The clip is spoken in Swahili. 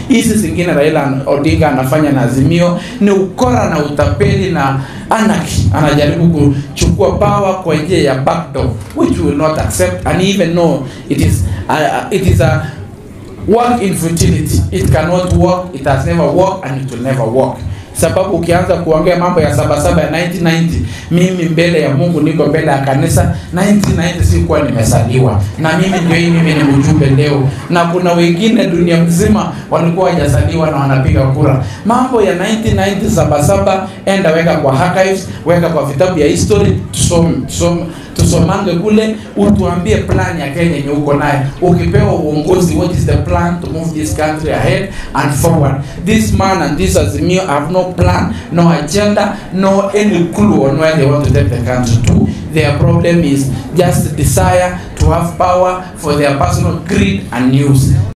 hizi zingine Raila Odinga anafanya na Azimio ni ukora na utapeli na anarchy. Anajaribu kuchukua power kwa njia ya backdoor which we will not accept and even know it is uh, it is a work in futility. It cannot work, it has never worked and it will never work. Sababu ukianza kuongea mambo ya sabasaba ya 1990 mimi mbele ya Mungu niko mbele ya kanisa 1990 sikuwa nimesaliwa, na mimi ndio hii, mimi ni mjumbe leo, na kuna wengine dunia mzima walikuwa hawajazaliwa na wanapiga kura. Mambo ya 1990 sabasaba, enda weka kwa archives, weka kwa vitabu ya history, tusome tusome tusomange kule, utuambie plan ya Kenya yenye uko naye. Ukipewa uongozi, what is the plan to move this country ahead and forward? This man and this Azimio have no plan, no agenda, no any clue on where they want to take the country to. Their problem is just desire to have power for their personal greed and news.